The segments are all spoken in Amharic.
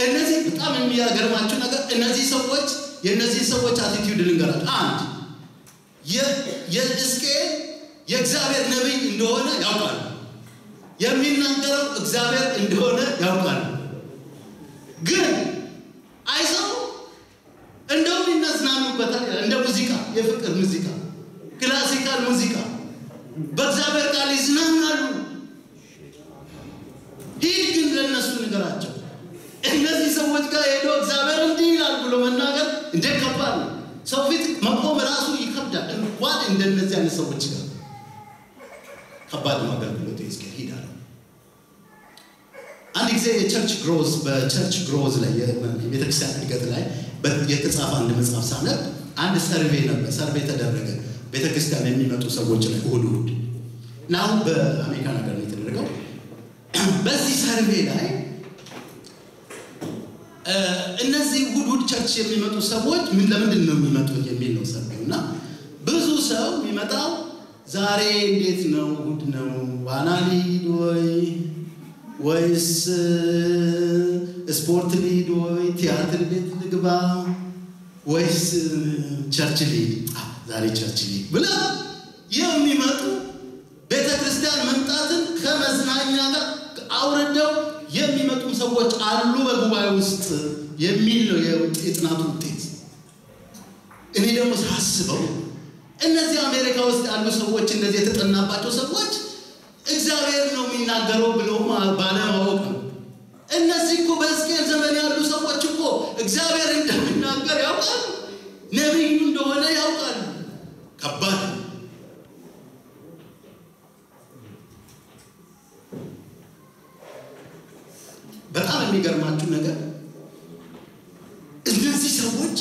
እነዚህ በጣም የሚያገርማችሁ ነገር እነዚህ ሰዎች የእነዚህ ሰዎች አቲቲዩድ ልንገራችሁ። አንድ የሕዝቅኤል የእግዚአብሔር ነቢይ እንደሆነ ያውቃሉ። የሚናገረው እግዚአብሔር እንደሆነ ያውቃሉ። ግን አይሰሙ እንደውም ይነዝናኑበታል። እንደ ሙዚቃ፣ የፍቅር ሙዚቃ፣ ክላሲካል ሙዚቃ በእግዚአብሔር ቃል ይዝናናሉ። ሂድ ግን ለእነሱ ንገራቸው። እነዚህ ሰዎች ጋር ሄዶ እግዚአብሔር እንዲህ ይላል ብሎ መናገር እንደ ከባድ ነው። ሰው ፊት መቆም ራሱ ይከብዳል። እንኳን እንደነዚህ አይነት ሰዎች ጋር ከባድ ነው አገልግሎት ሕዝቅኤል ሂድ አለው። አንድ ጊዜ የቸርች ግሮዝ በቸርች ግሮዝ ላይ የቤተክርስቲያን እድገት ላይ የተጻፈ አንድ መጽሐፍ ሳነብ አንድ ሰርቬ ነበር። ሰርቬ ተደረገ ቤተክርስቲያን የሚመጡ ሰዎች ላይ እሁድ እሁድ እና አሁን በአሜሪካ ነገር ነው የተደረገው። በዚህ ሰርቬ ላይ እነዚህ እሁድ እሁድ ቸርች የሚመጡ ሰዎች ምን ለምንድን ነው የሚመጡት የሚል ነው ሰርቬው እና ብዙ ሰው የሚመጣው ዛሬ እንዴት ነው እሁድ ነው ዋና ሊድ ወይ ወይስ ስፖርት ሊድ ወይ ቲያትር ቤት ልግባ ወይስ ቸርች ሊድ ዛሬ ቸርች ሊድ ብለ የሚመጡ ቤተ ክርስቲያን መምጣትን ከመዝናኛ ጋር አውርደው የሚመጡ ሰዎች አሉ በጉባኤ ውስጥ የሚል ነው የጥናቱ ውጤት። እኔ ደግሞ ሳስበው እነዚህ አሜሪካ ውስጥ ያሉ ሰዎች እንደዚህ የተጠናባቸው ሰዎች እግዚአብሔር ነው የሚናገረው ብለው ባለማወቅ ነው። እነዚህ እኮ በሕዝቅኤል ዘመን ያሉ ሰዎች እኮ እግዚአብሔር እንደሚናገር ያውቃሉ፣ ነቢዩ እንደሆነ ያውቃሉ። ከባድ ነው። በጣም የሚገርማችሁ ነገር እነዚህ ሰዎች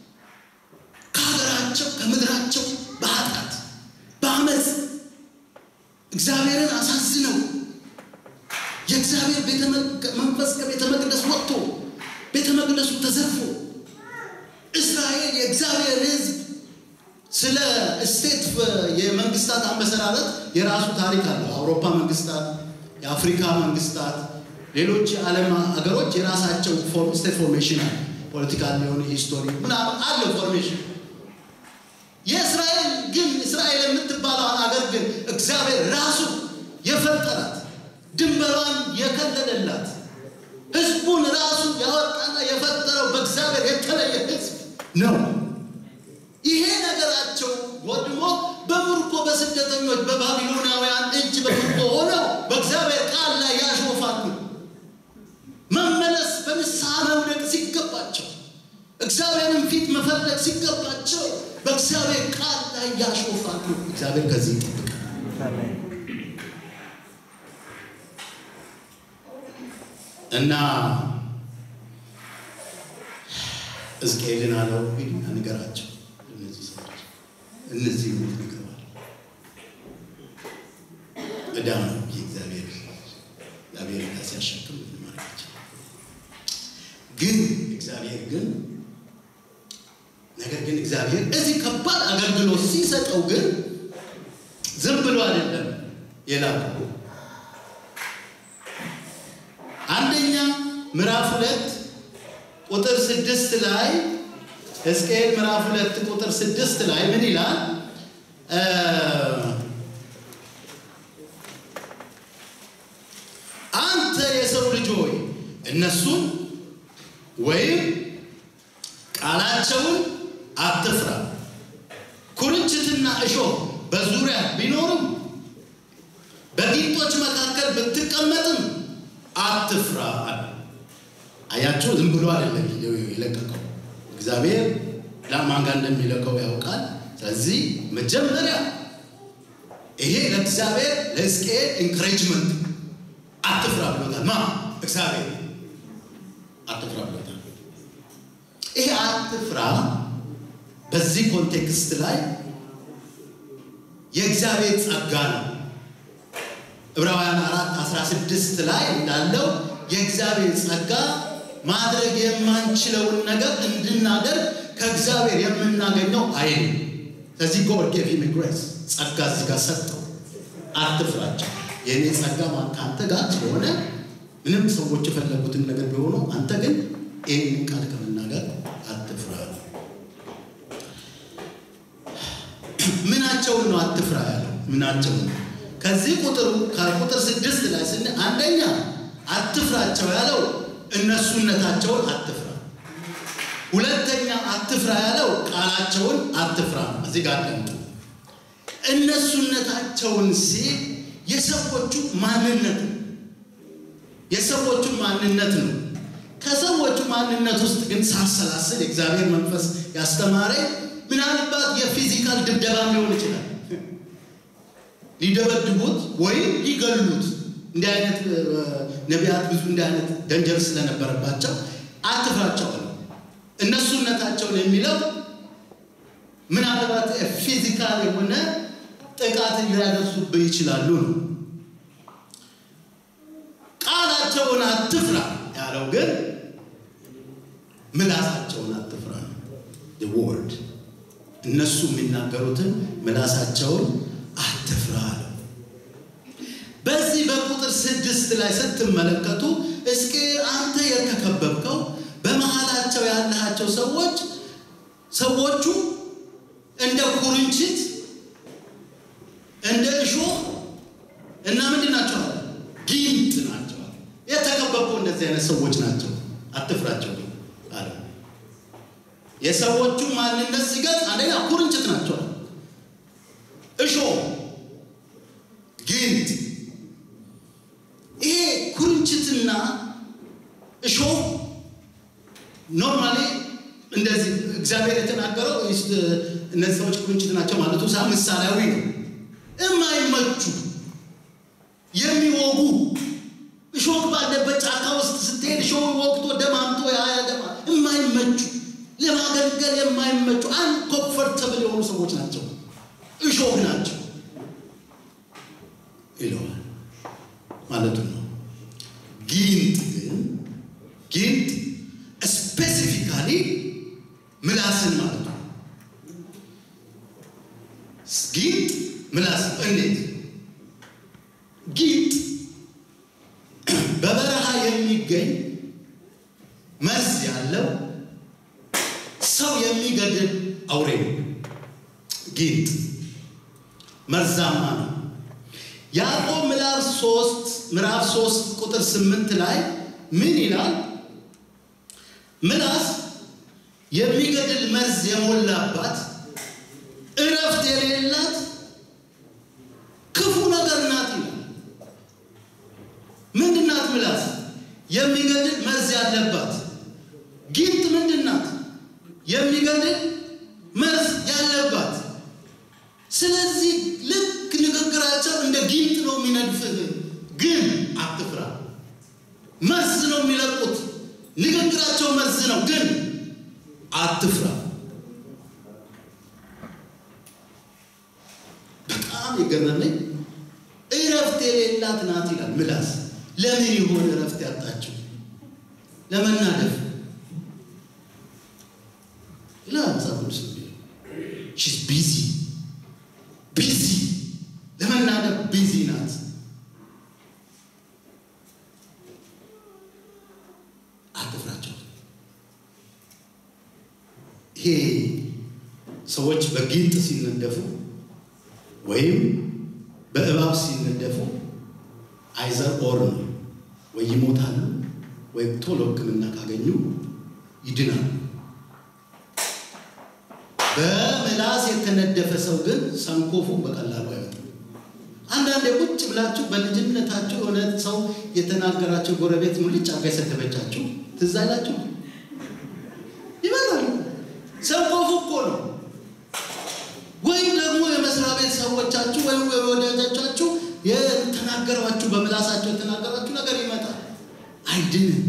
ከሀገራቸው ከምድራቸው በኃጢአት በአመፅ እግዚአብሔርን አሳዝነው የእግዚአብሔር መንፈስ ከቤተ መቅደስ ወጥቶ ቤተ መቅደሱ ተዘርፎ እስራኤል የእግዚአብሔር ሕዝብ ስለ ስቴት የመንግስታት አመሰራረት የራሱ ታሪክ አለው። አውሮፓ መንግስታት፣ የአፍሪካ መንግስታት፣ ሌሎች የዓለም ሀገሮች የራሳቸው ስቴት ፎርሜሽን አለ። ፖለቲካል የሆነ ሂስቶሪ ምናምን አለው ፎርሜሽን። የእስራኤል ግን እስራኤል የምትባለውን ሀገር ግን እግዚአብሔር ራሱ የፈጠራት ድንበሯን የከለለላት ህዝቡን ራሱ ያወጣና የፈጠረው በእግዚአብሔር የተለየ ህዝብ ነው። ይሄ ነገራቸው ወድሞ በምርኮ በስደተኞች በባቢሎናውያን እጅ በምርኮ ሆነው በእግዚአብሔር ቃል ላይ ያሾፋሉ። መመለስ በንስሐ መውደቅ ሲገባቸው እግዚአብሔርን ፊት መፈለግ ሲገባቸው በእግዚአብሔር ቃል ላይ ያሾፋሉ። እግዚአብሔር ከዚህ ይጠብቃል እና ሕዝቅኤልን አለው ሂድና ንገራቸው እነዚህ ሰዎች እነዚህ ሞት ንገባል ዕዳ ነው የእግዚአብሔር እግዚአብሔር ዕዳ ሲያሸክም ምን ማድረጋቸው ግን እግዚአብሔር ግን ነገር ግን እግዚአብሔር እዚህ ከባድ አገልግሎት ሲሰጠው ግን ዝም ብሎ አይደለም የላከው። አንደኛ ምዕራፍ ሁለት ቁጥር ስድስት ላይ ሕዝቅኤል ምዕራፍ ሁለት ቁጥር ስድስት ላይ ምን ይላል? አንተ የሰው ልጅ ሆይ እነሱን ወይም ቃላቸውን አትፍራ። ኩርንችትና እሾህ በዙሪያ ቢኖርም በጊንጦች መካከል ብትቀመጥም አትፍራ አለ። አያቸው ዝም ብሎ አይደለም የለቀቀው። እግዚአብሔር ለማን ጋር እንደሚለቀው ያውቃል። ስለዚህ መጀመሪያ ይሄ ለእግዚአብሔር ለሕዝቅኤል ኢንክሬጅመንት አትፍራ ብሎታል። ማ እግዚአብሔር አትፍራ ብሎታል። ይሄ አትፍራ በዚህ ኮንቴክስት ላይ የእግዚአብሔር ጸጋ ነው። ዕብራውያን አራት አስራ ስድስት ላይ እንዳለው የእግዚአብሔር ጸጋ ማድረግ የማንችለውን ነገር እንድናደርግ ከእግዚአብሔር የምናገኘው ኃይል። ስለዚህ ጎድ ጌቭ ሂም ግሬስ ጸጋ እዚህ ጋር ሰጠው። አትፍራቸው፣ የእኔ ጸጋ ከአንተ ጋር ስለሆነ ምንም ሰዎች የፈለጉትን ነገር ቢሆኑ አንተ ግን ይህንን ቃል ከመናገር አትፍራ። ምናቸውን ነው አትፍራ ያለው? ምናቸውን ነው? ከዚህ ቁጥር ከቁጥር ስድስት ላይ ስን አንደኛ አትፍራቸው ያለው እነሱነታቸውን አትፍራ። ሁለተኛ አትፍራ ያለው ቃላቸውን አትፍራ። እዚህ ጋር ደግሞ እነሱነታቸውን ሲል የሰዎቹ ማንነት ነው። የሰዎቹ ማንነት ነው። ከሰዎቹ ማንነት ውስጥ ግን ሳሰላስል የእግዚአብሔር መንፈስ ያስተማረ ምናልባት የፊዚካል ድብደባም ሊሆን ይችላል። ሊደበድቡት ወይም ሊገሉት እንዲህ አይነት ነቢያት ብዙ እንዲህ አይነት ደንጀር ስለነበረባቸው አትፍራቸው ነው። እነሱነታቸውን የሚለው ምናልባት ፊዚካል የሆነ ጥቃትን ሊያደርሱብህ ይችላሉ ነው። ቃላቸውን አትፍራ ያለው ግን ምላሳቸውን አትፍራ ነው። ወርድ እነሱ የሚናገሩትን ምላሳቸውን አትፍራ አለው። በዚህ በቁጥር ስድስት ላይ ስትመለከቱ እስኪ አንተ የተከበብከው በመሃላቸው ያላቸው ሰዎች ሰዎቹ እንደ ኩርንችት እንደ እሾህ እና ምንድን ናቸው? ጊንጥ ናቸው። የተከበቡ እንደዚህ አይነት ሰዎች ናቸው፣ አትፍራቸው አለ። የሰዎቹ ማንነት ሲገልጽ አንደኛ ኩርንችት ናቸው፣ እሾህ፣ ጊንጥ። ይሄ ኩርንችትና እሾህ ኖርማሊ እንደዚህ እግዚአብሔር የተናገረው እነዚህ ሰዎች ኩርንችት ናቸው ማለቱ ሳ ምሳሌያዊ ነው። የማይመቹ የሚወጉ እሾህ ባለበት ጫካ ውስጥ ስትሄድ እሾህ ወቅቶ ደማምቶ ያያ ደማ የማይመቹ ለማገልገል የማይመቹ አንኮምፈርተብል የሆኑ ሰዎች ናቸው፣ እሾህ ናቸው ይለዋል ማለቱ ነው። ጊንጥ ግን ጊንጥ ስፔሲፊካሊ ምላስን ማለት ነው። ጊንጥ ምላስ እንዴት ጊንጥ በበረሃ የሚገኝ መርዝ ያለው ሰው የሚገድል አውሬ ነው። ጊንጥ መርዛማ ነው። ያዕቆብ ምዕራፍ ሶስት ምዕራፍ ሶስት ቁጥር ስምንት ላይ ምን ይላል? ምላስ የሚገድል መርዝ የሞላባት እረፍት የሌላት ክፉ ነገር ናት ይላል። ምንድን ናት ምላስ? የሚገድል መርዝ ያለባት። ጊንጥ ምንድን ናት? የሚገድል መርዝ ያለባት። ስለዚህ ልክ ንግግራቸው እንደ ጊንጥ ነው የሚነድፍህ፣ ግን አትፍራ። መርዝ ነው የሚለቁት። ንግግራቸው መርዝ ነው፣ ግን አትፍራ። በጣም የገረመኝ እረፍት የሌላት ናት ይላል ምላስ። ለምን ይሆን እረፍት ያጣችው? ለመናደፍ ይላል መጽሐፍ ቅዱስ። ሺዝ ቢዚ ቢዚ፣ ለመናደፍ ቢዚ ናት። አትፍራቸው። ይሄ ሰዎች በጊንጥ ሲነደፉ ወይም በእባብ ሲነደፉ አይዘር ኦር ነው። ወይ ይሞታሉ ወይም ቶሎ ሕክምና ካገኙ ይድናሉ። በምላስ የተነደፈ ሰው ግን ሰንኮፉ በቀላሉ አይወጣም። አንዳንዴ ቁጭ ብላችሁ በልጅነታችሁ የሆነ ሰው የተናገራቸው ጎረቤት ሙልጭ አርጋ የሰደበቻችሁ ትዝ አይላችሁ? ይበላሉ። ሰንኮፉ እኮ ነው። ወይም ደግሞ የመስሪያ ቤት ሰዎቻችሁ ወይም ወዳጆቻችሁ የተናገሯችሁ በምላሳቸው የተናገሯችሁ ነገር ይመጣል። አይድንም።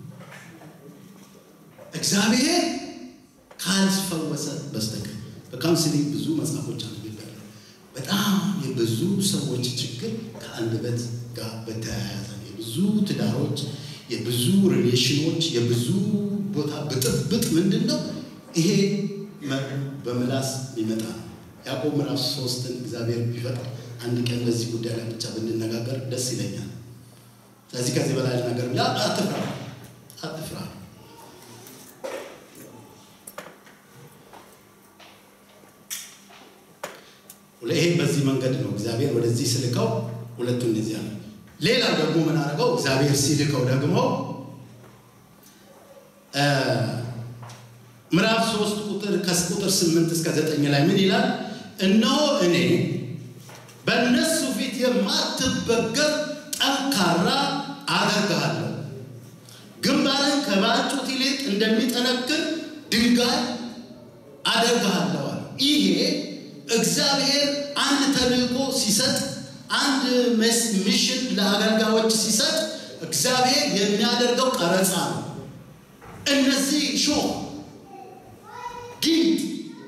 እግዚአብሔር ካልፈወሰ በስተቀር በካውንስሊንግ ብዙ መጽሐፎች አንብቤያለሁ። በጣም የብዙ ሰዎች ችግር ከአንደበት ጋር በተያያዘ የብዙ ትዳሮች፣ የብዙ ሪሌሽኖች፣ የብዙ ቦታ ብጥብጥ ምንድን ነው? ይሄ በምላስ የሚመጣ ነው። ያዕቆብ ምዕራፍ ሶስትን እግዚአብሔር ቢፈቅድ አንድ ቀን በዚህ ጉዳይ ላይ ብቻ ብንነጋገር ደስ ይለኛል። ስለዚህ ከዚህ በላይ ነገር ያ አትፍራ፣ አትፍራ። ይሄ በዚህ መንገድ ነው እግዚአብሔር ወደዚህ ስልከው ሁለቱ እንደዚያ ነው። ሌላ ደግሞ ምን አደረገው? እግዚአብሔር ሲልከው ደግሞ ምዕራፍ ሶስት ቁጥር ከቁጥር ስምንት እስከ ዘጠኝ ላይ ምን ይላል? እነሆ እኔ በእነሱ ፊት የማትበገር ጠንካራ አደርግሃለሁ፣ ግንባርን ከባጩት ይልቅ እንደሚጠነክር ድንጋይ አደርግሃለሁ አለ። ይሄ እግዚአብሔር አንድ ተልእኮ ሲሰጥ አንድ ሚሽን ለአገልጋዮች ሲሰጥ እግዚአብሔር የሚያደርገው ቀረጻ ነው። እነዚህ ሾህ ጊንጥ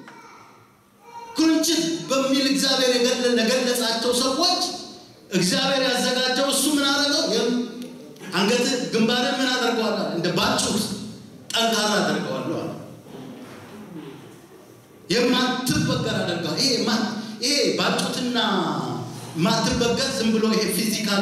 ኩርንችት በሚል እግዚአብሔር የገለጻቸው ሰዎች እግዚአብሔር ያዘጋጀው እሱ ምን አደረገው? አንገት ግንባርን ምን አደርገዋል? እንደ ባጩት ጠንካራ አደርገዋለሁ አለ። የማትበገር አደርገዋል። ይሄ ይሄ ባጩትና ማትበገር ዝም ብሎ ይሄ ፊዚካል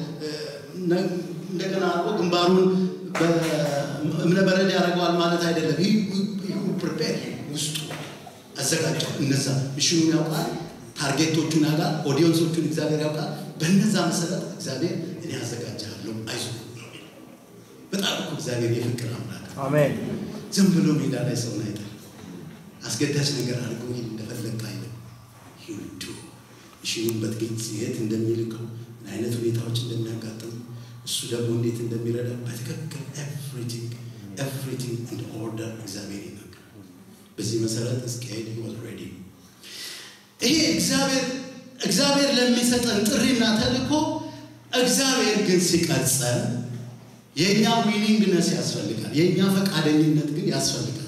እንደገና አድርጎ ግንባሩን እምነበረድ ያደርገዋል ማለት አይደለም። ፕሪፔር ውስጡ አዘጋጀው። እነዛ ሚሽኑን ያውቃል፣ ታርጌቶቹን ያውቃል፣ ኦዲየንሶቹን እግዚአብሔር ያውቃል። በነዛ መሰረት እግዚአብሔር እኔ አዘጋጃለሁ፣ አይዞህ ነው። በጣም እኮ እግዚአብሔር የፍቅር አምላክ አሜን። ዝም ብሎ ሜዳ ላይ ሰውን አይጠል። አስገዳጅ ነገር አድርገው ይሄን እንደፈለግ አይልም። ይሁዱ ሚሽኑን በትግልጽ የት እንደሚልከው ምን አይነት ሁኔታዎች እንደሚያጋጥሙ እሱ ደግሞ እንዴት እንደሚረዳ በትክክል ኤቭሪቲንግ ኤቭሪቲንግ ኢን ኦርደር እግዚአብሔር ይናገራል። በዚህ መሰረት እስራኤል ዋዝ ሬዲ። ይሄ እግዚአብሔር እግዚአብሔር ለሚሰጠን ጥሪና ተልእኮ እግዚአብሔር ግን ሲቀርጸን የእኛ ዊሊንግነስ ያስፈልጋል። የእኛ ፈቃደኝነት ግን ያስፈልጋል።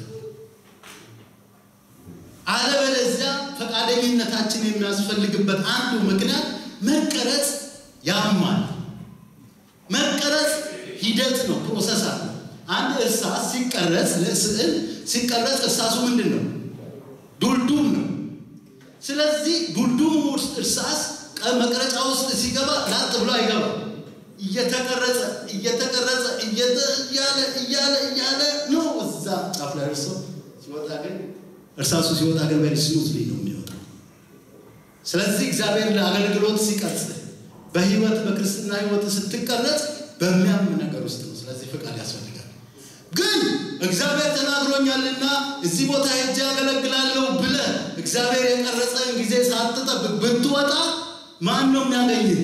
አለበለዚያ ፈቃደኝነታችን የሚያስፈልግበት አንዱ ምክንያት መቀረጽ ያማል። መቀረጽ ሂደት ነው፣ ፕሮሰስ አለ። አንድ እርሳስ ሲቀረጽ ለስዕል ሲቀረጽ እርሳሱ ምንድን ነው? ዱልዱም ነው። ስለዚህ ዱልዱም ውስጥ እርሳስ መቅረጫ ውስጥ ሲገባ ላጥ ብሎ አይገባም። እየተቀረጸ እየተቀረጸ እያለ እያለ እያለ ነው እዛ ጫፍ ላይ እርሶ ሲወጣ ግን እርሳሱ ሲወጣ ግን በሪ ስሙዝሊ ነው የሚወጣው። ስለዚህ እግዚአብሔር ለአገልግሎት ሲቀርጽ በህይወት በክርስትና ህይወት ስትቀረጽ በሚያም ነገር ውስጥ ነው። ስለዚህ ፍቃድ ያስፈልጋል። ግን እግዚአብሔር ተናግሮኛልና እዚህ ቦታ ሄጄ ያገለግላለሁ ብለ እግዚአብሔር የቀረጸን ጊዜ ሳትጠብቅ ብትወጣ ማን ነው የሚያገኝህ?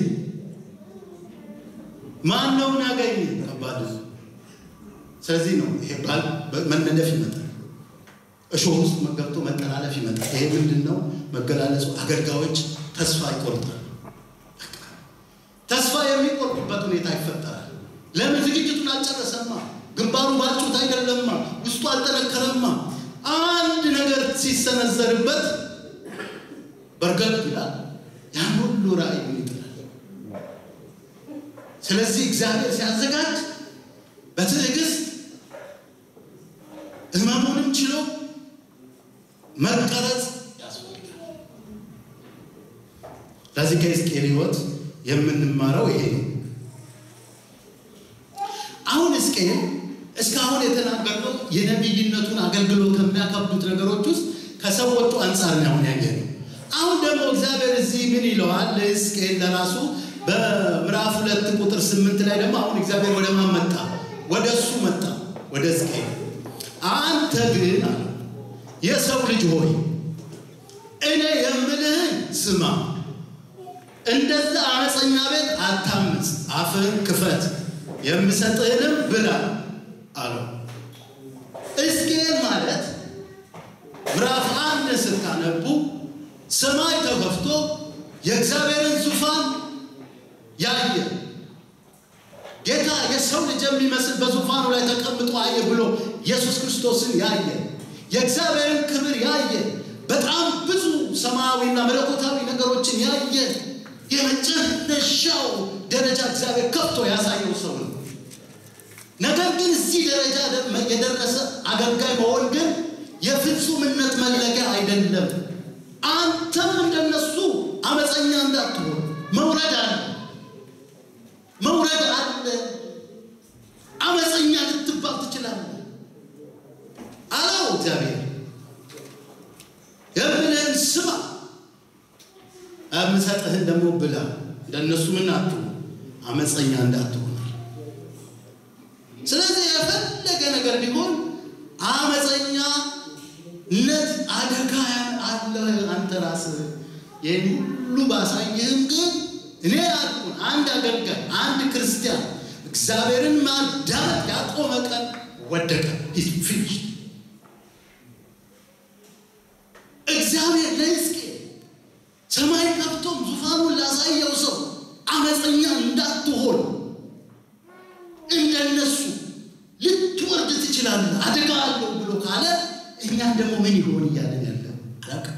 ማን ነው የሚያገኝህ? ከባድ ነው። ስለዚህ ነው ይሄ ባል መነደፍ ይመጣል። እሾህ ውስጥ ገብቶ መጠላለፍ ይመጣል። ይሄ ምንድን ነው መገላለጹ? አገልጋዮች ተስፋ ይቆርጣል። ተስፋ የሚቆርጡበት ሁኔታ ይፈጠራል። ለምን? ዝግጅቱን አልጨረሰማ። ግንባሩ ባጩት አይደለማ። ውስጡ አልጠነከረማ። አንድ ነገር ሲሰነዘርበት በርገግ ይላል። ያን ሁሉ ራእዩን ይጥላል። ስለዚህ እግዚአብሔር ሲያዘጋጅ በትዕግስት ህመሙንም ችሎ መቀረጽ ያስፈልጋል። ለዚህ ከሕዝቅኤል ህይወት የምንማረው ይሄ ነው። አሁን ሕዝቅኤል እስካሁን የተናገርነው የነቢይነቱን አገልግሎት ከሚያከብዱት ነገሮች ውስጥ ከሰዎቹ አንጻር ነው አሁን ያየነው። አሁን ደግሞ እግዚአብሔር እዚህ ምን ይለዋል ለሕዝቅኤል ለራሱ በምዕራፍ ሁለት ቁጥር ስምንት ላይ ደግሞ አሁን እግዚአብሔር ወደ ማን መጣ? ወደ እሱ መጣ፣ ወደ ሕዝቅኤል አንተ ግን አለ የሰው ልጅ ሆይ እኔ የምልህን ስማ፣ እንደዛ አመፀኛ ቤት አታምፅ፣ አፍህን ክፈት፣ የምሰጥህንም ብላ አለው። ሕዝቅኤል ማለት ምዕራፍ አንድ ስታነቡ ሰማይ ተከፍቶ የእግዚአብሔርን ዙፋን ያየ ጌታ የሰው ልጅ የሚመስል በዙፋኑ ላይ ተቀምጦ አየ ብሎ ኢየሱስ ክርስቶስን ያየ የእግዚአብሔርን ክብር ያየ በጣም ብዙ ሰማያዊና መለኮታዊ ነገሮችን ያየ የመጨረሻው ደረጃ እግዚአብሔር ከፍቶ ያሳየው ሰው ነው። ነገር ግን እዚህ ደረጃ የደረሰ አገልጋይ መሆን ግን የፍጹምነት መለኪያ አይደለም። አንተም እንደነሱ አመፀኛ እንዳትሆን መውረድ አለ መውረድ አለ ትችላለህ፣ አመፀኛ ልትባል ትችላለህ አለው እግዚአብሔር። የምልህን ስማ፣ የምሰጥህን ደግሞ ብላ፣ እንደነሱ ምን አትሁን፣ አመፀኛ እንዳትሆን። ስለዚህ የፈለገ ነገር ቢሆን አመፀኛነት አደጋ አለ። አንተ ራስህ ይህን ሁሉ ባሳይህም ግን እኔ ያልኩን አንድ አገልጋይ አንድ ክርስቲያን እግዚአብሔርን ማዳመጥ ያቆመ ቀን ወደቀ። ፊኒሽ እግዚአብሔር ለሕዝቅኤል ሰማይ ከፍቶም ዙፋኑን ላሳየው ሰው አመፀኛ እንዳትሆን እንደነሱ ልትወርድ ትችላለህ፣ አደጋ አለው ብሎ ካለ እኛን ደግሞ ምን ይሆን እያለን ያለ አላውቅም።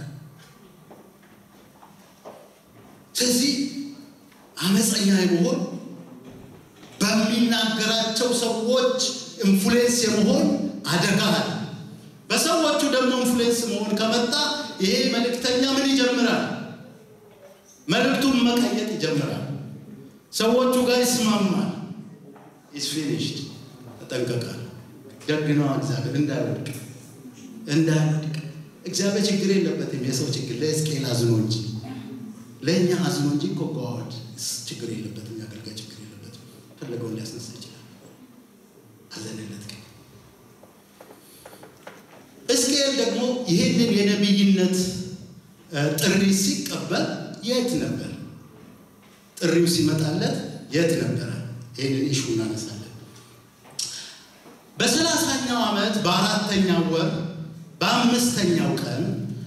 ስለዚህ አመፀኛ የመሆን በሚናገራቸው ሰዎች ኢንፍሉዌንስ የመሆን አደጋ አለ። በሰዎቹ ደግሞ ኢንፍሉዌንስ መሆን ከመጣ ይሄ መልእክተኛ ምን ይጀምራል? መልእክቱን መቀየጥ ይጀምራል። ሰዎቹ ጋር ይስማማል። ኢስ ፊኒሽድ ተጠንቀቃል። ደግነዋ እግዚአብሔር እንዳይወድቅ እንዳይወድቅ። እግዚአብሔር ችግር የለበትም። የሰው ችግር ለሕዝቅኤል አዝኖ እንጂ ለእኛ አዝኖ እንጂ እኮ ጋዋድ ችግር የለበትም። የአገልጋይ ችግር የለበትም። ፈለገውን ሊያስነሳ ይችላል። አዘንለት ግን ሕዝቅኤል ደግሞ ይህንን የነቢይነት ጥሪ ሲቀበል የት ነበር? ጥሪው ሲመጣለት የት ነበረ? ይህንን ኢሹ እናነሳለን። በሰላሳኛው ዓመት በአራተኛው ወር በአምስተኛው ቀን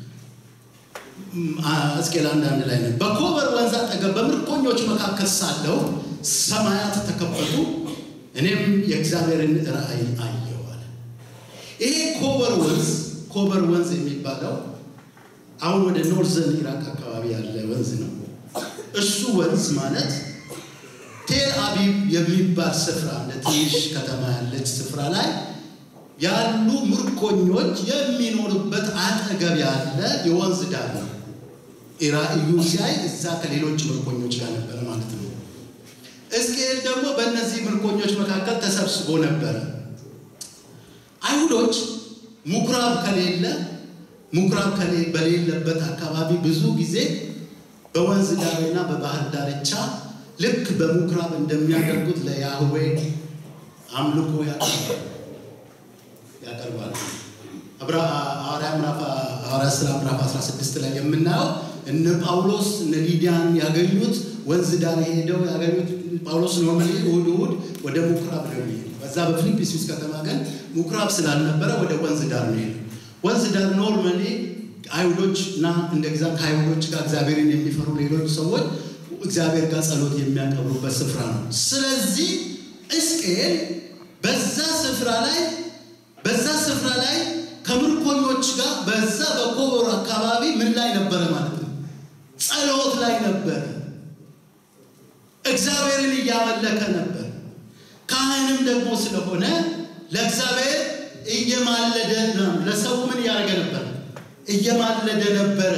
ሕዝቅኤል አንዳንድ ላይ ነው። በኮበር ወንዝ አጠገብ በምርኮኞች መካከል ሳለው ሰማያት ተከፈቱ፣ እኔም የእግዚአብሔርን ራእይ አየሁ አለ። ይሄ ኮበር ወንዝ ኮበር ወንዝ የሚባለው አሁን ወደ ኖርዘርን ኢራቅ አካባቢ ያለ ወንዝ ነው። እሱ ወንዝ ማለት ቴል አቢብ የሚባል ስፍራ እንደ ትንሽ ከተማ ያለች ስፍራ ላይ ያሉ ምርኮኞች የሚኖሩበት አጠገብ ያለ የወንዝ ዳር ነው። ራእዩ ሲያይ እዛ ከሌሎች ምርኮኞች ጋር ነበረ ማለት ነው። ሕዝቅኤል ደግሞ በእነዚህ ምርኮኞች መካከል ተሰብስቦ ነበረ። አይሁዶች ምኩራብ ከሌለ ምኩራብ በሌለበት አካባቢ ብዙ ጊዜ በወንዝ ዳርና በባህር ዳርቻ ልክ በምኩራብ እንደሚያደርጉት ለያህዌ አምልኮ ያቀርባሉ። ሐዋርያ ሥራ ምዕራፍ 16 ላይ የምናየው እነ ጳውሎስ እነ ሊዲያን ያገኙት ወንዝ ዳር ሄደው ያገኙት ጳውሎስ ኖርማሊ እሑድ እሑድ ወደ ምኩራብ ነው የሚሄዱ። በዛ በፊልጵስዩስ ከተማ ግን ምኩራብ ስላልነበረ ወደ ወንዝ ዳር ነው ሄዱ። ወንዝ ዳር ኖርማሊ አይሁዶች እና እንደ ግዛ ከአይሁዶች ጋር እግዚአብሔርን የሚፈሩ ሌሎች ሰዎች እግዚአብሔር ጋር ጸሎት የሚያቀርቡበት ስፍራ ነው። ስለዚህ ሕዝቅኤል በዛ ስፍራ ላይ በዛ ስፍራ ላይ ከምርኮኞች ጋር በዛ በኮቦር አካባቢ ምን ላይ ነበረ ማለት ነው? ጸሎት ላይ ነበረ። እግዚአብሔርን እያመለከ ነበር። ካህንም ደግሞ ስለሆነ ለእግዚአብሔር እየማለደ ነው። ለሰው ምን እያደረገ ነበር? እየማለደ ነበረ።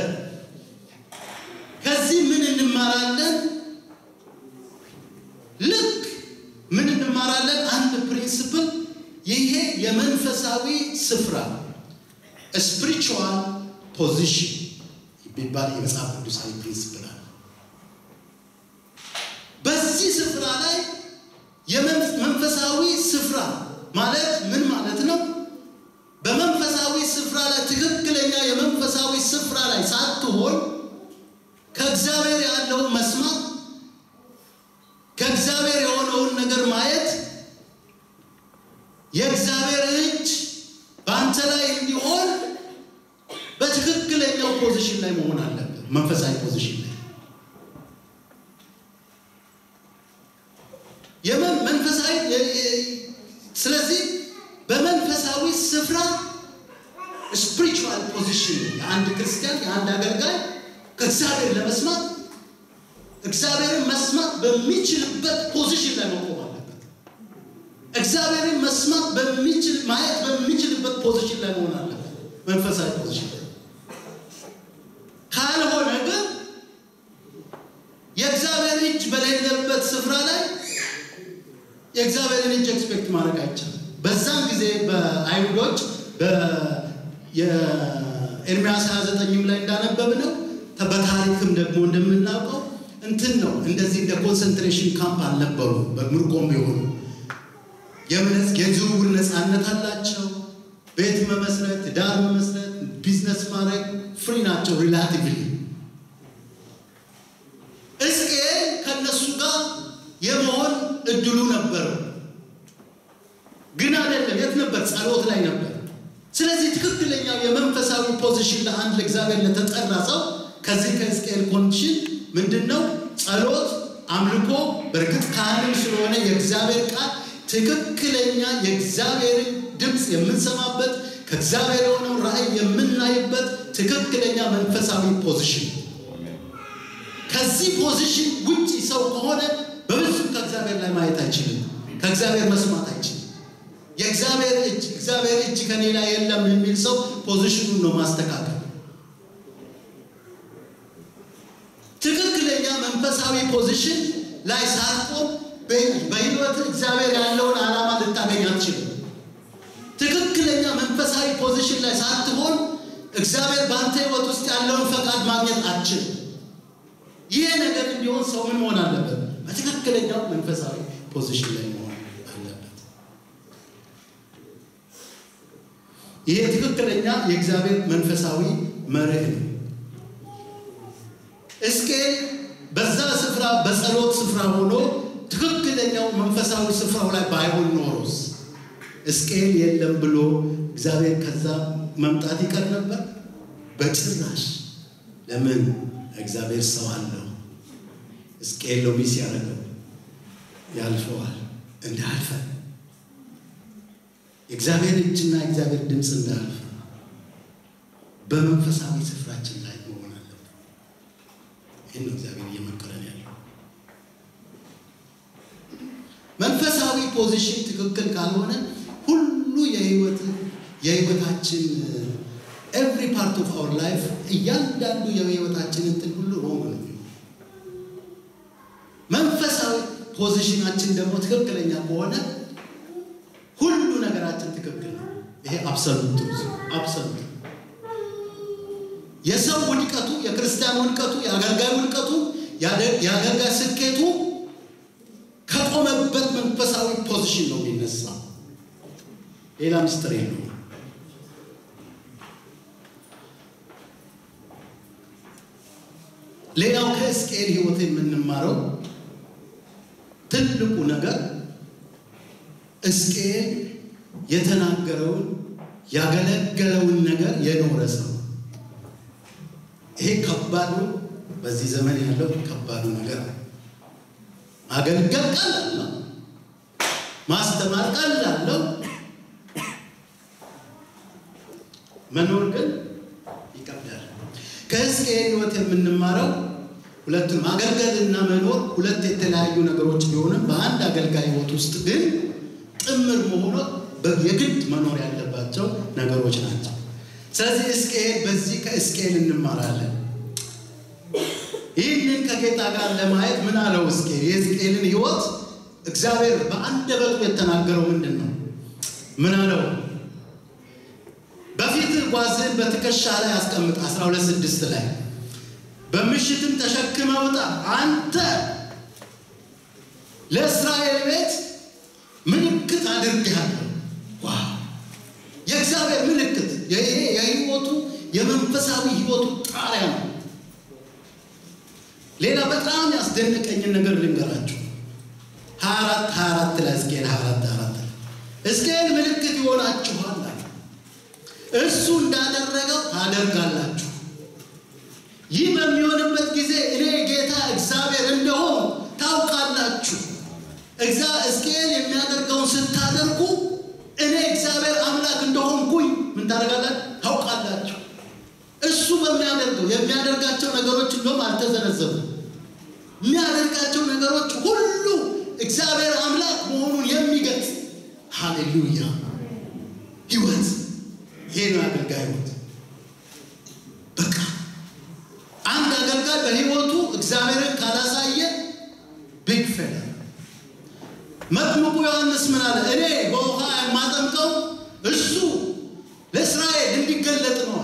ከዚህ ምን እንማራለን? ልክ ምን እንማራለን? አንድ ፕሪንስፕል ይሄ የመንፈሳዊ ስፍራ ስፒሪቹዋል ፖዚሽን የሚባል የመጽሐፍ ቅዱሳዊ ፕሪንስፕል አለ። በዚህ ስፍራ ላይ የመንፈሳዊ ስፍራ ማለት ምን ማለት ነው? በመንፈሳዊ ስፍራ ላይ ትክክለኛ የመንፈሳዊ ስፍራ ላይ ሳትሆን ከእግዚአብሔር ያለውን መስማት ከእግዚአብሔር የሆነውን ነገር ማየት የእግዚአብሔር እጅ በአንተ ላይ እንዲሆን በትክክለኛው ፖዚሽን ላይ መሆን አለበት። መንፈሳዊ ፖዚሽን ላይ መንፈሳዊ ስለዚህ በመንፈሳዊ ስፍራ ስፒሪቹዋል ፖዚሽን የአንድ ክርስቲያን የአንድ አገልጋይ ከእግዚአብሔር ለመስማት እግዚአብሔርን መስማት በሚችልበት ፖዚሽን ላይ መቆም አለበት። እግዚአብሔርን መስማት በሚችል ማየት በሚችልበት ፖዚሽን ላይ መሆን አለበት። መንፈሳዊ ፖዚሽን ላይ ካልሆነ ግን የእግዚአብሔር እጅ በሌለበት ስፍራ ላይ ኤክስፔክት ማድረግ አይቻልም። በዛን ጊዜ በአይሁዶች የኤርሚያስ 29ም ላይ እንዳነበብነው በታሪክም ደግሞ እንደምናውቀው እንትን ነው። እንደዚህ እንደ ኮንሰንትሬሽን ካምፕ አልነበሩ። በምርኮም የሆኑ የዝውውር ነፃነት አላቸው። ቤት መመስረት፣ ዳር መመስረት፣ ቢዝነስ ማድረግ ፍሪ ናቸው ሪላቲቭሊ። ሕዝቅኤል ከእነሱ ጋር የመሆን እድሉ ነበረው፣ ግን አይደለም። የት ነበር? ጸሎት ላይ ነበር። ስለዚህ ትክክለኛው የመንፈሳዊ ፖዚሽን ለአንድ ለእግዚአብሔር ለተጠራ ሰው ከዚህ ከሕዝቅኤል ኮንዲሽን ምንድን ነው? ጸሎት፣ አምልኮ። በእርግጥ ካህንም ስለሆነ የእግዚአብሔር ቃል ትክክለኛ የእግዚአብሔርን ድምፅ የምንሰማበት ከእግዚአብሔር የሆነው ራእይ የምናይበት ትክክለኛ መንፈሳዊ ፖዚሽን። ከዚህ ፖዚሽን ውጭ ሰው ከሆነ በብዙም ከእግዚአብሔር ላይ ማየት አይችልም። ከእግዚአብሔር መስማት አይችልም። የእግዚአብሔር እጅ እግዚአብሔር እጅ ከኔ ላይ የለም የሚል ሰው ፖዚሽኑን ነው ማስተካከል። ትክክለኛ መንፈሳዊ ፖዚሽን ላይ ሳትቆም በህይወት እግዚአብሔር ያለውን ዓላማ ልታገኝ አትችልም። ትክክለኛ መንፈሳዊ ፖዚሽን ላይ ሳትሆን እግዚአብሔር በአንተ ህይወት ውስጥ ያለውን ፈቃድ ማግኘት አትችልም። ይሄ ነገር እንዲሆን ሰው ምን መሆን አለበት? በትክክለኛው መንፈሳዊ ፖዚሽን ላይ መሆን አለበት። ይሄ ትክክለኛ የእግዚአብሔር መንፈሳዊ መርህ ነው። ሕዝቅኤል በዛ ስፍራ በጸሎት ስፍራ ሆኖ ትክክለኛው መንፈሳዊ ስፍራው ላይ ባይሆን ኖሮስ ሕዝቅኤል የለም ብሎ እግዚአብሔር ከዛ መምጣት ይቀር ነበር? በጭራሽ። ለምን? እግዚአብሔር ሰው አለው። ሕዝቅኤል ነው ሚስ ያደረገው ያልፈዋል። እንዳያልፈ የእግዚአብሔር እጅና የእግዚአብሔር ድምፅ እንዳያልፈ በመንፈሳዊ ስፍራችን ላይ መሆን አለበት። ይህን ነው እግዚአብሔር እየመከረን ያለው። መንፈሳዊ ፖዚሽን ትክክል ካልሆነ ሁሉ የህይወት የህይወታችን ኤቭሪ ፓርት ኦፍ አወር ላይፍ እያንዳንዱ የህይወታችን እንትን ሁሉ ሮንግ ነው። መንፈሳዊ ፖዚሽናችን ደግሞ ትክክለኛ ከሆነ ሁሉ ነገራችን ትክክል ነው። ይሄ አብሰሉት አብሰሉት የሰው ውድቀቱ፣ የክርስቲያን ውድቀቱ፣ የአገልጋይ ውድቀቱ፣ የአገልጋይ ስኬቱ ከቆመበት መንፈሳዊ ፖዚሽን ነው የሚነሳ። ሌላ ምስጢር የለውም። ሌላው ከሕዝቅኤል ህይወት የምንማረው ትልቁ ነገር ሕዝቅኤል የተናገረውን ያገለገለውን ነገር የኖረ ሰው። ይሄ ከባዱ በዚህ ዘመን ያለው ከባዱ ነገር ነው። ማገልገል ቀላል ነው። ማስተማር ቀላል ነው። መኖር ግን ይከብዳል። ከሕዝቅኤል ህይወት የምንማረው ሁለቱም ማገልገልና መኖር ሁለት የተለያዩ ነገሮች ቢሆንም በአንድ አገልጋይ ህይወት ውስጥ ግን ጥምር መሆኑ የግድ መኖር ያለባቸው ነገሮች ናቸው። ስለዚህ ሕዝቅኤል በዚህ ከሕዝቅኤል እንማራለን። ይህንን ከጌታ ጋር ለማየት ምን አለው ሕዝቅኤል? የሕዝቅኤልን ህይወት እግዚአብሔር በአንደበቱ የተናገረው ምንድን ነው? ምን አለው? በፊትህ ጓዝህን በትከሻ ላይ አስቀምጥ። 12 ስድስት ላይ በምሽትም ተሸክመ ውጣ። አንተ ለእስራኤል ቤት ምልክት አድርጌሃለሁ። ዋው! የእግዚአብሔር ምልክት ይሄ የህይወቱ የመንፈሳዊ ህይወቱ ጣሪያ ነው። ሌላ በጣም ያስደነቀኝን ነገር ልንገራችሁ። 24 24 ላይ ሕዝቅኤል 24 24 ላይ ሕዝቅኤል ምልክት ይሆናችኋል አለ። እሱ እንዳደረገው ታደርጋላችሁ። ይህ በሚሆንበት ጊዜ እኔ ጌታ እግዚአብሔር እንደሆን ታውቃላችሁ። ሕዝቅኤል የሚያደርገውን ስታደርጉ እኔ እግዚአብሔር አምላክ እንደሆንኩኝ ምን ታደርጋላችሁ? ታውቃላችሁ። እሱ በሚያደርገው የሚያደርጋቸው ነገሮች እንደውም አልተዘነዘቡ። የሚያደርጋቸው ነገሮች ሁሉ እግዚአብሔር አምላክ መሆኑን የሚገልጽ ሃሌሉያ ህይወት። ይሄ ነው አገልጋይ ህይወት። በቃ አንድ አገልጋይ በህይወቱ እግዚአብሔርን ካላሳየ ቢግ ፌለር። መጥምቁ ዮሐንስ ምን ምን አለ? እኔ በውሃ የማጠምቀው እሱ ለእስራኤል እንዲገለጥ ነው።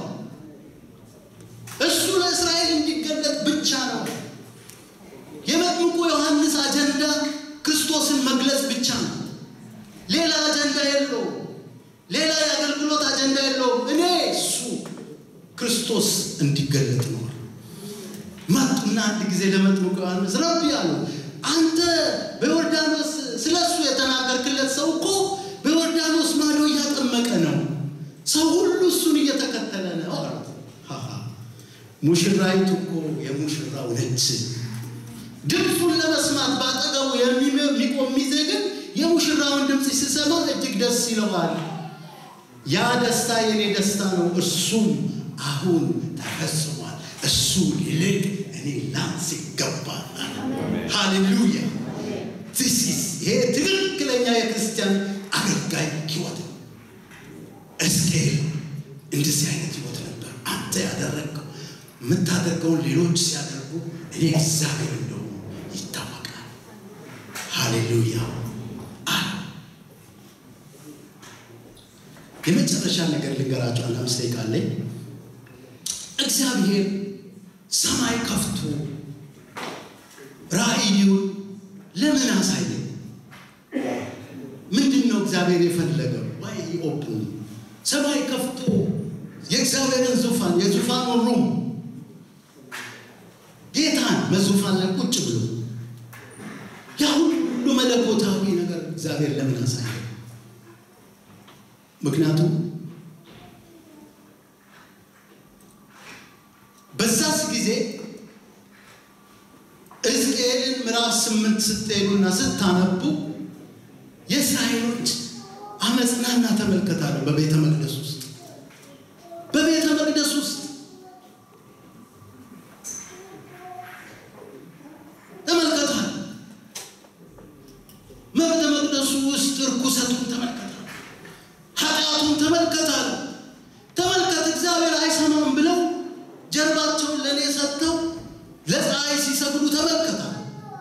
እሱ ለእስራኤል እንዲገለጥ ብቻ ነው። የመጥምቁ ዮሐንስ አጀንዳ ክርስቶስን መግለጽ ብቻ ነው። ሌላ አጀንዳ የለውም። ሌላ የአገልግሎት አጀንዳ የለውም። እኔ እሱ ክርስቶስ እንዲገለጥ ነው። መጡና አንድ ጊዜ ለመጥምቁ ዮሐንስ ረቢ አሉ፣ አንተ በዮርዳኖስ ስለ እሱ የተናገርክለት ሰው እኮ በዮርዳኖስ ማዶ እያጠመቀ ነው። ሰው ሁሉ እሱን እየተከተለ ነው አሉት። ሙሽራይቱ እኮ የሙሽራው ነች። ድምፁን ለመስማት ባጠገቡ የሚቆም ሚዜ ግን የሙሽራውን ድምፅ ሲሰማ እጅግ ደስ ይለዋል። ያ ደስታ የኔ ደስታ ነው፣ እርሱም አሁን ተፈጽሟል። እሱ ይልቅ እኔ ላንስ ይገባል። ሃሌሉያ! ይሄ ትክክለኛ የክርስቲያን አገልጋይ ህይወት ነው። እስኬል እንደዚህ አይነት ህይወት ነበር። አንተ ያደረግከው የምታደርገውን ሌሎች ሲያደርጉ እኔ እግዚአብሔር እንደሆኑ ይታወቃል። ሃሌሉያ! የመጨረሻ ነገር ልንገራቸው። አንድ አምስት ደቂቃ አለኝ። እግዚአብሔር ሰማይ ከፍቶ ራእዩን ለምን አሳየ? ምንድን ነው እግዚአብሔር የፈለገው? ዋይ ኦፕን ሰማይ ከፍቶ የእግዚአብሔርን ዙፋን የዙፋኑን ሩም ጌታን በዙፋን ላይ ቁጭ ብሎ ያ ሁሉ መለኮታዊ ነገር እግዚአብሔር ለምን አሳየ? ምክንያቱም በዛስ ጊዜ ሕዝቅኤልን ምዕራፍ ስምንት ስትሄዱና ስታነቡ የእስራኤሎች አመፅናና ተመልከታለሁ። በቤተ መቅደስ ውስጥ በቤተ መቅደስ ውስጥ ተመልከቷል። በቤተ መቅደሱ ውስጥ እርኩሰቱን ተመልከታል። ኃጢአቱን ተመልከታል። ተመልከት እግዚአብሔር አይሰማም ብለው ጀርባቸውን ለእኔ ሰጥተው ለፀሐይ ሲሰግዱ ተመልከታል።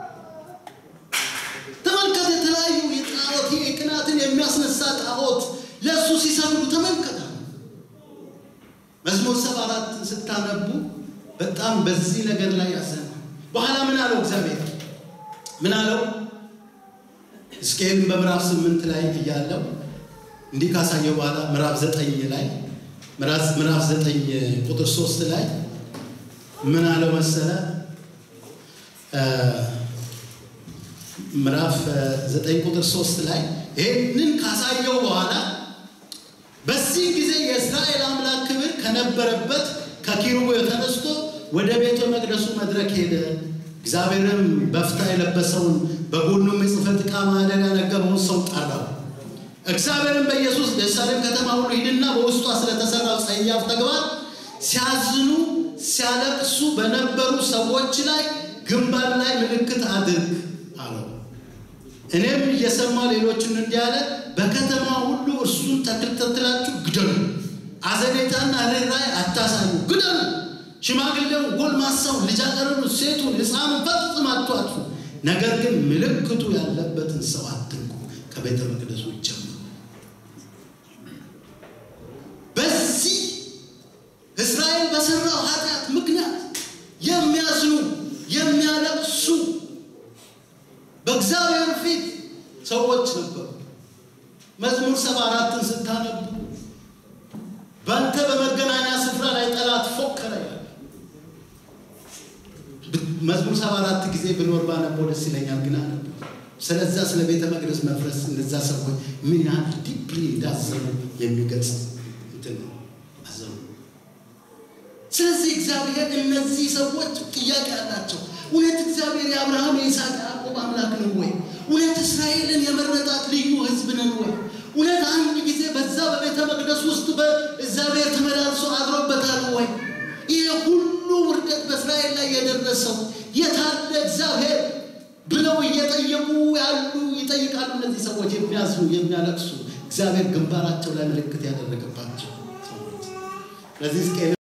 ተመልከት የተለያዩ የጣዖት ቅናትን የሚያስነሳ ጣዖት ለእሱ ሲሰግዱ ተመልከታል። መዝሙር ሰባ አራት ስታነቡ በጣም በዚህ ነገር ላይ ያዘነ። በኋላ ምን አለው እግዚአብሔር? ምን አለው? ሕዝቅኤልን በምዕራፍ ስምንት ላይ እያለው እንዲህ ካሳየው በኋላ ምዕራፍ ዘጠኝ ላይ ምዕራፍ ዘጠኝ ቁጥር ሶስት ላይ ምን አለው መሰለ? ምዕራፍ ዘጠኝ ቁጥር ሶስት ላይ ይህንን ካሳየው በኋላ በዚህ ጊዜ የእስራኤል አምላክ ክብር ከነበረበት ከኪሩቡ ተነስቶ ወደ ቤተ መቅደሱ መድረክ ሄደ። እግዚአብሔርም በፍታ የለበሰውን በጎኑም የጽሕፈት ዕቃ ማዕደን ያነገበውን ሰው ጠራው። እግዚአብሔርም በኢየሱስ ኢየሩሳሌም ከተማ ሁሉ ሂድና በውስጧ ስለተሰራው ጸያፍ ተግባር ሲያዝኑ ሲያለቅሱ በነበሩ ሰዎች ላይ ግንባር ላይ ምልክት አድርግ አለው። እኔም እየሰማ ሌሎችን እንዲህ አለ፣ በከተማ ሁሉ እርሱን ተከታትላችሁ ግደሉ። አዘኔታና ርኅራኄ አታሳዩ፣ ግደሉ። ሽማግሌውን፣ ጎልማሳውን፣ ልጃገረዱን፣ ሴቱን፣ ሕፃኑን ፈጽማችሁ አጥፉ። ነገር ግን ምልክቱ ያለበትን ሰው አትንኩ። ከቤተ መቅደሱ ጀምሩ። በዚህ እስራኤል በሰራው ኃጢአት ምክንያት የሚያዝኑ የሚያለቅሱ በእግዚአብሔር ፊት ሰዎች ነበሩ። መዝሙር ሰባ አራትን ስታነቡ በአንተ በመገናኛ ስፍራ ላይ ጠላት ፎከረ ያለ መዝሙር ሰባ አራት ጊዜ ብኖር ባነበው ደስ ይለኛል፣ ግን አነበ ስለዛ ስለ ቤተ መቅደስ መፍረስ እነዛ ሰዎች ምን ያህል ዲፕሊ እንዳዘኑ የሚገልጽ እንትን ነው አዘኑ። ስለዚህ እግዚአብሔር እነዚህ ሰዎች ጥያቄ አላቸው። እውነት እግዚአብሔር የአብርሃም የይስሐቅ ያዕቆብ አምላክ ነው ወይ? እውነት እስራኤልን የመረጣት ልዩ ሕዝብ ነን ወይ? እውነት አንድ ጊዜ በዛ በቤተ መቅደስ ውስጥ በእግዚአብሔር ተመላልሶ አድሮበታል ወይ? ይህ ሁሉ ውርደት በእስራኤል ላይ የደረሰው የታለ እግዚአብሔር ብለው እየጠየቁ ያሉ ይጠይቃሉ። እነዚህ ሰዎች የሚያዝኑ የሚያለቅሱ እግዚአብሔር ግንባራቸው ላይ ምልክት ያደረገባቸው ሰዎች ለዚህ